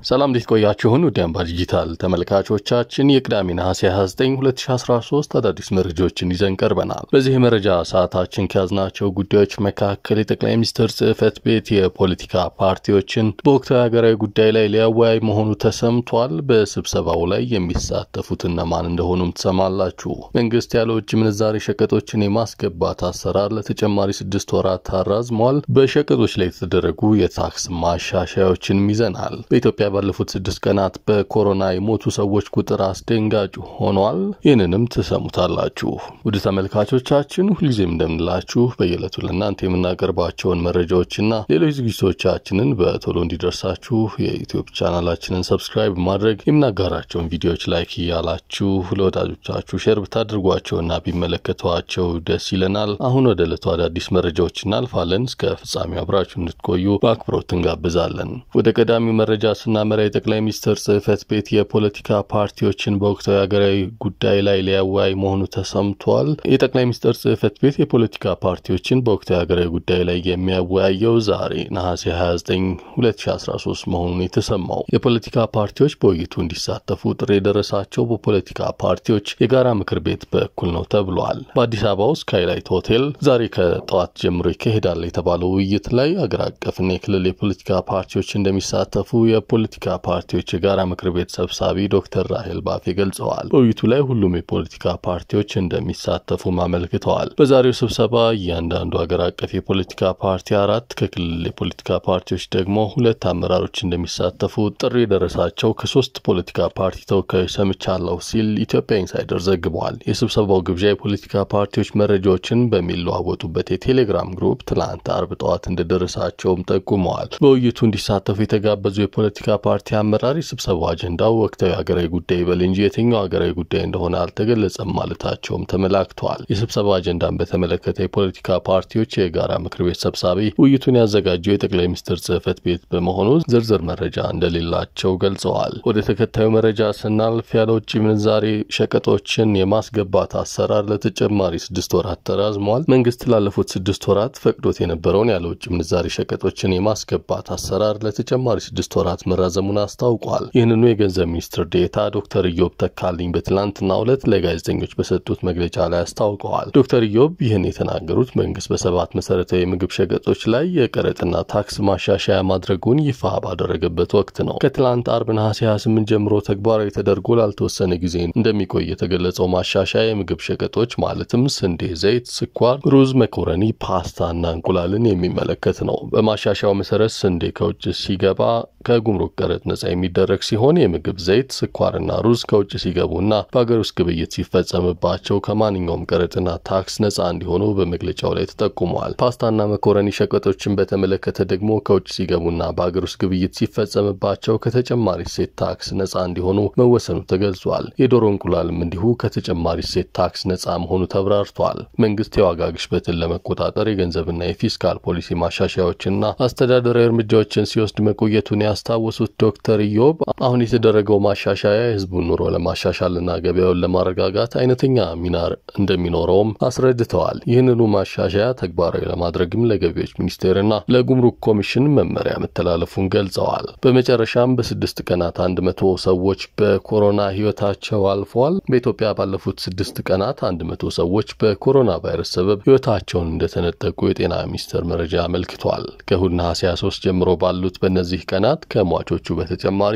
ሰላም እንዴት ቆያችሁን? ውድ አምባ ዲጂታል ተመልካቾቻችን የቅዳሜ ነሐሴ 29 2013 አዳዲስ መረጃዎችን ይዘን ቀርበናል። በዚህ የመረጃ ሰዓታችን ከያዝናቸው ጉዳዮች መካከል የጠቅላይ ሚኒስትር ጽህፈት ቤት የፖለቲካ ፓርቲዎችን በወቅታዊ ሀገራዊ ጉዳይ ላይ ሊያወያይ መሆኑ ተሰምቷል። በስብሰባው ላይ የሚሳተፉት እነማን እንደሆኑም ትሰማላችሁ። መንግስት ያለ ውጭ ምንዛሬ ሸቀጦችን የማስገባት አሰራር ለተጨማሪ ስድስት ወራት አራዝሟል። በሸቀጦች ላይ የተደረጉ የታክስ ማሻሻያዎችንም ይዘናል። በኢትዮጵያ ባለፉት ስድስት ቀናት በኮሮና የሞቱ ሰዎች ቁጥር አስደንጋጭ ሆኗል። ይህንንም ትሰሙታላችሁ። ውድ ተመልካቾቻችን ሁልጊዜም እንደምንላችሁ በየዕለቱ ለእናንተ የምናቀርባቸውን መረጃዎችና ሌሎች ዝግጅቶቻችንን በቶሎ እንዲደርሳችሁ የዩቲዩብ ቻናላችንን ሰብስክራይብ ማድረግ የምናጋራቸውን ቪዲዮዎች ላይክ እያላችሁ ለወዳጆቻችሁ ሼር ብታደርጓቸውና ቢመለከቷቸው ደስ ይለናል። አሁን ወደ ዕለቱ አዳዲስ መረጃዎች እናልፋለን። እስከ ፍጻሜው አብራችሁ እንድትቆዩ በአክብሮት እንጋብዛለን። ወደ ቀዳሚው መረጃ ስናመራ የጠቅላይ ሚኒስትር ጽህፈት ቤት የፖለቲካ ፓርቲዎችን በወቅታዊ ሀገራዊ ጉዳይ ላይ ሊያወያይ መሆኑ ተሰምቷል። የጠቅላይ ሚኒስትር ጽህፈት ቤት የፖለቲካ ፓርቲዎችን በወቅታዊ ሀገራዊ ጉዳይ ላይ የሚያወያየው ዛሬ ነሐሴ 29 2013 መሆኑን የተሰማው የፖለቲካ ፓርቲዎች በውይይቱ እንዲሳተፉ ጥሪ የደረሳቸው በፖለቲካ ፓርቲዎች የጋራ ምክር ቤት በኩል ነው ተብሏል። በአዲስ አበባ ውስጥ ስካይላይት ሆቴል ዛሬ ከጠዋት ጀምሮ ይካሄዳል የተባለው ውይይት ላይ አገር አቀፍና የክልል የፖለቲካ ፓርቲዎች እንደሚሳተፉ የፖለቲካ ፓርቲዎች የጋራ ምክር ቤት ሰብሳቢ ዶክተር ራሄል ባፌ ገልጸዋል። በውይይቱ ላይ ሁሉም የፖለቲካ ፓርቲዎች እንደሚሳተፉም አመልክተዋል። በዛሬው ስብሰባ እያንዳንዱ ሀገር አቀፍ የፖለቲካ ፓርቲ አራት፣ ከክልል የፖለቲካ ፓርቲዎች ደግሞ ሁለት አመራሮች እንደሚሳተፉ ጥሪ የደረሳቸው ከሶስት ፖለቲካ ፓርቲ ተወካዮች ሰምቻለሁ ሲል ኢትዮጵያ ኢንሳይደር ዘግቧል። የስብሰባው ግብዣ የፖለቲካ ፓርቲዎች መረጃዎችን በሚለዋወጡበት የቴሌግራም ግሩፕ ትላንት አርብ ጠዋት እንደደረሳቸውም ጠቁመዋል። በውይይቱ እንዲሳተፉ የተጋበዙ የፖለቲካ ፓርቲ አመራር የስብሰባው አጀንዳው ወቅታዊ ሀገራዊ ጉዳይ ይበል እንጂ የትኛው ሀገራዊ ጉዳይ እንደሆነ አልተገለጸም ማለታቸውም ተመላክተዋል። የስብሰባ አጀንዳን በተመለከተ የፖለቲካ ፓርቲዎች የጋራ ምክር ቤት ሰብሳቢ ውይይቱን ያዘጋጀው የጠቅላይ ሚኒስትር ጽህፈት ቤት በመሆኑ ዝርዝር መረጃ እንደሌላቸው ገልጸዋል። ወደ ተከታዩ መረጃ ስናልፍ ያለ ውጭ ምንዛሬ ሸቀጦችን የማስገባት አሰራር ለተጨማሪ ስድስት ወራት ተራዝሟል። መንግስት ላለፉት ስድስት ወራት ፈቅዶት የነበረውን ያለ ውጭ ምንዛሬ ሸቀጦችን የማስገባት አሰራር ለተጨማሪ ስድስት ወራት መራዘሙን አስታውቋል። ይህንኑ የገንዘብ ሚኒስትር ዴታ ዶክተር ኢዮብ ተካልኝ በትላንትናው ዕለት ለጋዜጠኞች በሰጡት መግለጫ ላይ አስታውቀዋል። ዶክተር ኢዮብ ይህን የተናገሩት መንግስት በሰባት መሰረታዊ የምግብ ሸቀጦች ላይ የቀረጥና ታክስ ማሻሻያ ማድረጉን ይፋ ባደረገበት ወቅት ነው። ከትላንት አርብ ነሐሴ 28 ጀምሮ ተግባራዊ ተደርጎ ላልተወሰነ ጊዜ እንደሚቆይ የተገለጸው ማሻሻያ የምግብ ሸቀጦች ማለትም ስንዴ፣ ዘይት፣ ስኳር፣ ሩዝ፣ መኮረኒ፣ ፓስታና እንቁላልን የሚመለከት ነው። በማሻሻያው መሰረት ስንዴ ከውጭ ሲገባ ከጉምሩክ ቀረጥ ነጻ የሚደረግ ሲሆን የምግብ ዘይት፣ ስኳርና ሩዝ ከውጭ ሲገቡና በሀገር ውስጥ ግብይት ሲፈጸምባቸው ከማንኛውም ቀረጥና ታክስ ነጻ እንዲሆኑ በመግለጫው ላይ ተጠቁመዋል። ፓስታና መኮረኒ ሸቀጦችን በተመለከተ ደግሞ ከውጭ ሲገቡና በሀገር ውስጥ ግብይት ሲፈጸምባቸው ከተጨማሪ እሴት ታክስ ነጻ እንዲሆኑ መወሰኑ ተገልጿል። የዶሮ እንቁላልም እንዲሁ ከተጨማሪ እሴት ታክስ ነጻ መሆኑ ተብራርቷል። መንግስት የዋጋ ግሽበትን ለመቆጣጠር የገንዘብና የፊስካል ፖሊሲ ማሻሻያዎችና አስተዳደራዊ እርምጃዎችን ሲወስድ መቆየቱን ያስታወሱት ዶክተር ኢዮብ አሁን የተደረገው ማሻሻያ የህዝቡን ኑሮ ለማሻሻልና ገበያውን ለማረጋጋት አይነተኛ ሚና እንደሚኖረውም አስረድተዋል። ይህንኑ ማሻሻያ ተግባራዊ ለማድረግም ለገቢዎች ሚኒስቴርና ለጉምሩክ ኮሚሽን መመሪያ መተላለፉን ገልጸዋል። በመጨረሻም በስድስት ቀናት አንድ መቶ ሰዎች በኮሮና ህይወታቸው አልፈዋል። በኢትዮጵያ ባለፉት ስድስት ቀናት አንድ መቶ ሰዎች በኮሮና ቫይረስ ሰበብ ህይወታቸውን እንደተነጠቁ የጤና ሚኒስቴር መረጃ አመልክቷል። ከእሁድ ነሐሴ 23 ጀምሮ ባሉት በእነዚህ ቀናት ከሟቾቹ በተጨማሪ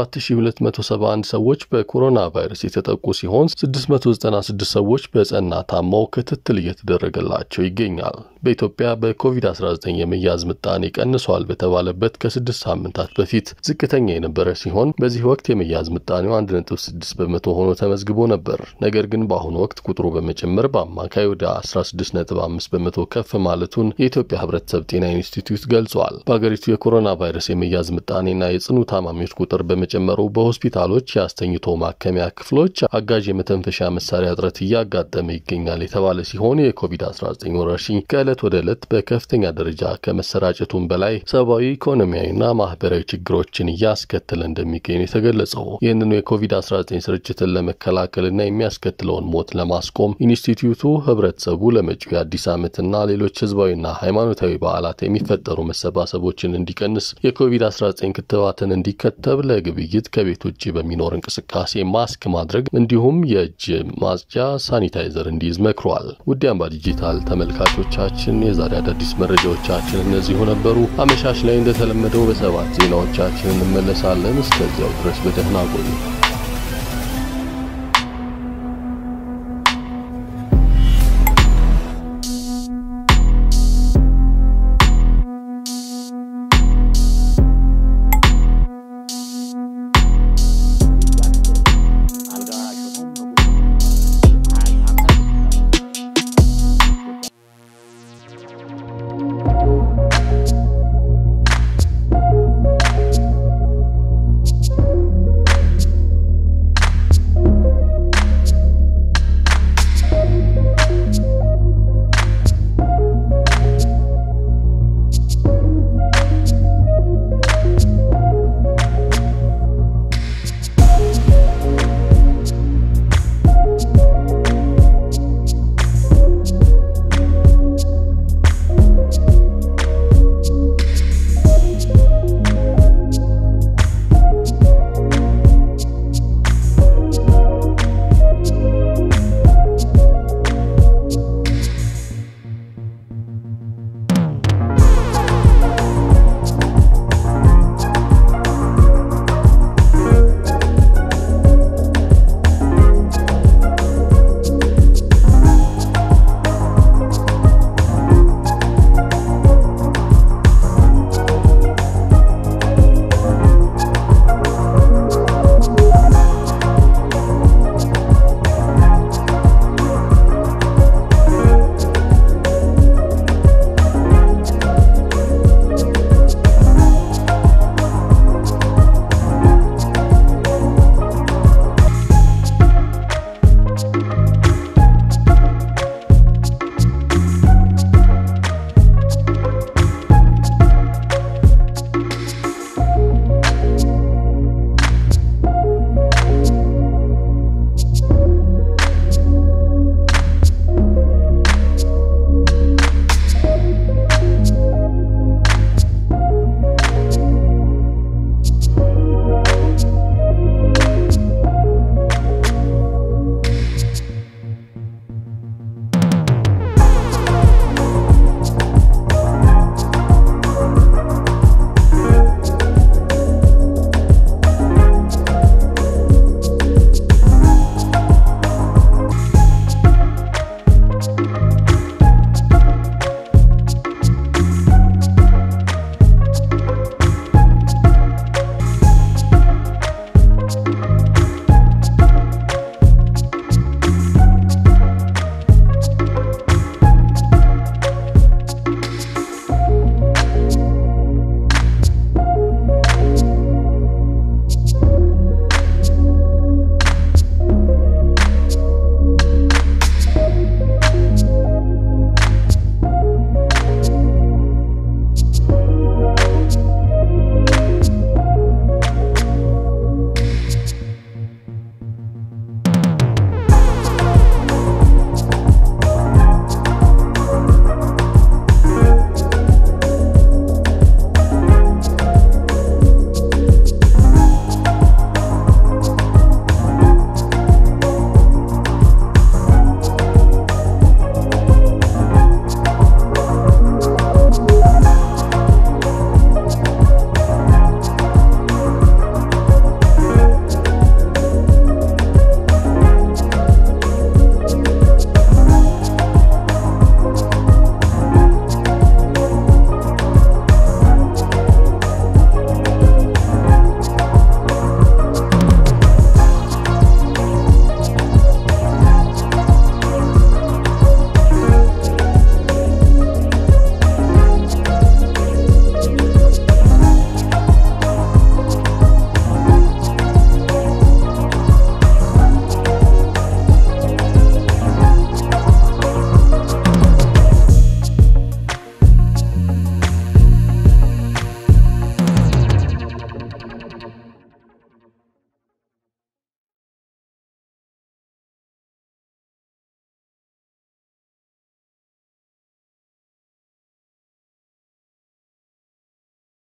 7271 ሰዎች በኮሮና ቫይረስ የተጠቁ ሲሆን 696 ሰዎች በጸና ታመው ክትትል እየተደረገላቸው ይገኛል። በኢትዮጵያ በኮቪድ-19 የመያዝ ምጣኔ ቀንሷል በተባለበት ከስድስት ሳምንታት በፊት ዝቅተኛ የነበረ ሲሆን በዚህ ወቅት የመያዝ ምጣኔው 1.6 በመቶ ሆኖ ተመዝግቦ ነበር። ነገር ግን በአሁኑ ወቅት ቁጥሩ በመጨመር በአማካይ ወደ 16.5 በመቶ ከፍ ማለቱን የኢትዮጵያ ህብረተሰብ ጤና ኢንስቲትዩት ገልጿል። በሀገሪቱ የኮሮና ቫይረስ የመያዝ ምጣኔና የጽኑ ታማሚዎች ቁጥር በመጨመሩ በሆስፒታሎች የአስተኝቶ ማከሚያ ክፍሎች አጋዥ የመተንፈሻ መሳሪያ እጥረት እያጋጠመ ይገኛል የተባለ ሲሆን የኮቪድ-19 ወረርሽኝ ከዕለት ወደ ዕለት በከፍተኛ ደረጃ ከመሰራጨቱም በላይ ሰብአዊ፣ ኢኮኖሚያዊና ማህበራዊ ችግሮችን እያስከተለ እንደሚገኝ የተገለጸው ይህንኑ የኮቪድ-19 ስርጭትን ለመከላከልና የሚያስከትለውን ሞት ለማስቆም ኢንስቲትዩቱ ህብረተሰቡ ለመጪው የአዲስ ዓመትና ሌሎች ህዝባዊና ሃይማኖታዊ በዓላት የሚፈጠሩ መሰባሰቦችን እንዲቀንስ የኮቪድ-19 ክትባትን ክትባትን እንዲከተብ፣ ለግብይት ከቤት ውጭ በሚኖር እንቅስቃሴ ማስክ ማድረግ እንዲሁም የእጅ ማጽጃ ሳኒታይዘር እንዲይዝ መክሯል። ውድ አምባ ዲጂታል ተመልካቾቻችን የዛሬ አዳዲስ መረጃዎቻችን እነዚሁ ነበሩ። አመሻሽ ላይ እንደተለመደው በሰባት ዜናዎቻችን እንመለሳለን። እስከዚያው ድረስ በደህና ቆዩ።